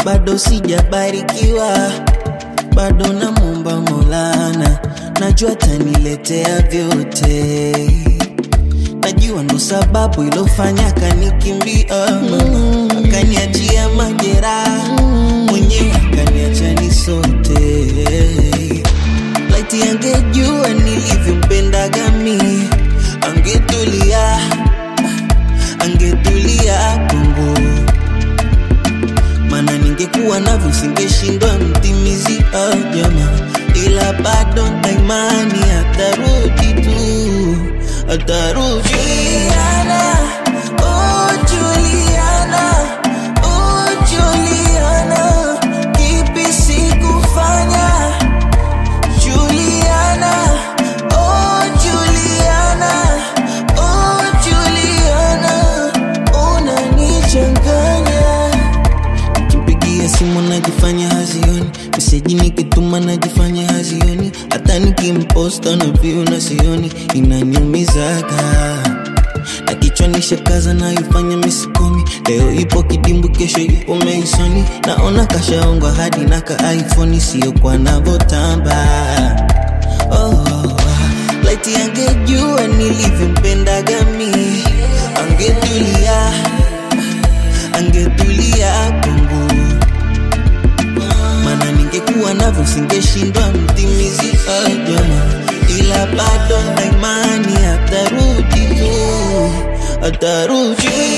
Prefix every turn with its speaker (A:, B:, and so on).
A: bado sijabarikiwa, bado namwomba Maulana, najua taniletea vyote. Najua ndo sababu ilofanya kanikimbia mama, akaniachia majeraha mwenyewe, akaniacha ni sote. Laiti angejua nilivyompendaga mi, angetulia, angetulia kwangu maana ningekuwa navyo singeshindwa mtimizi ah, jama, ila bado na imani atarudi tu, atarudi. Juliana, oh Juliana, oh Juliana, kipi sikufanya? Juliana, oh Juliana, oh Juliana, unanichanganya Kimpigia simu najifanya hazioni, meseji nikituma najifanya hazioni, hata nikimposta na view na sioni, inaniumizaga na kichwani shakaza naifanya misikomi, leo ipo kidimbu, kesho ipo meisoni, naona kashaongwa hadi na ka iPhone, sio kwa navotamba oh, laiti angejua nilivyompendaga mi, angetulia angetulia kwangu, maana ningekuwa navyo singeshindwa mtimizi ah, jama, ila bado na imani atarudi tu, atarudi.